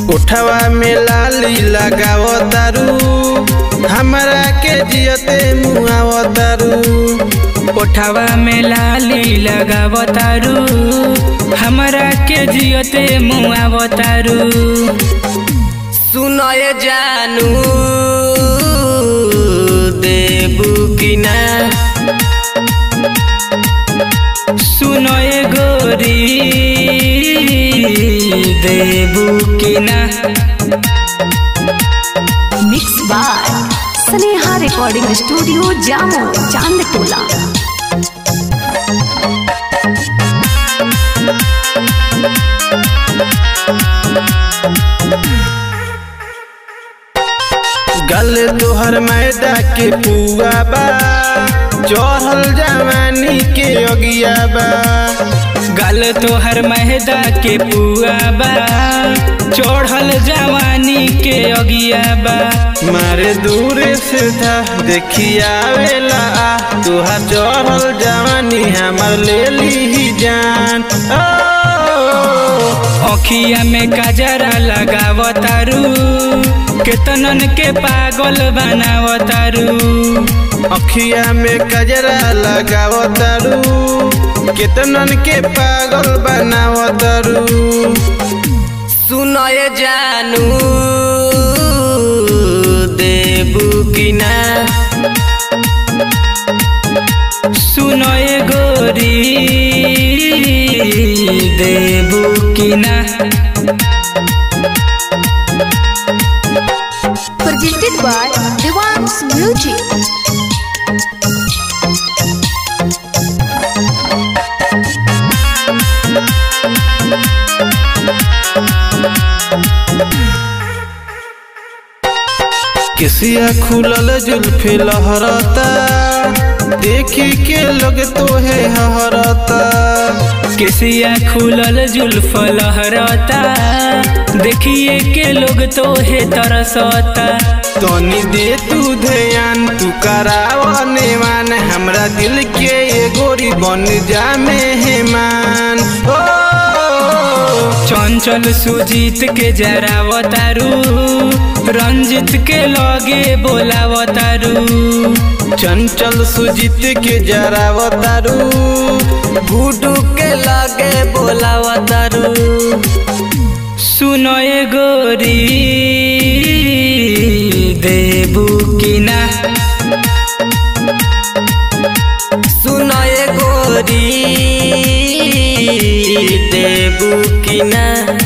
उठवा में लाली लगाव तारू हमरा के जियते मुआव तारू ओठवा में लाली लगावतारू हमरा के जियते मुआवतारू सुनय जानू देबू कि ना सुनो ए गोरी देबू कि ना mix by Sneha recording studio जामो चांद टोला गल तोहर मैदा के पुआ बा चढ़ल जवानी के अगिया बा गल तोहर महदा के पुआ बा चढ़ल जवानी के अगिया बा मारे दूर से था देखिया वेला तुहार चढ़ल जवानी हमर ले ली जान ओ, अखिया में काजरा लगावतारू केतनन के पागल बनावतारू अखिया में कजरा लगाव तारू केतनन के पागल बनाव तारू सुनय जानू देबू कि ना सुनो ए गोरी देबू कि ना presented by Devans Music. किसिया खुलल जुल्फे लहरता देखी के लोग तोहे हहरता केसिया खुलल जुल्फ लहरता देखिए के लोग तोहे तरसता तनी दे तू ध्यान तू करावा नेवान हमरा दिल के ये गोरी बन जा मेहमान ओ चंचल सुजीत के जरावतारू रंजित के लगे बोलावतारू चंचल सुजीत के जरावतारू गुडू के लगे बोलावतारू सुनो ए गोरी देबू कि ना सुनय गोरी देबू कि ना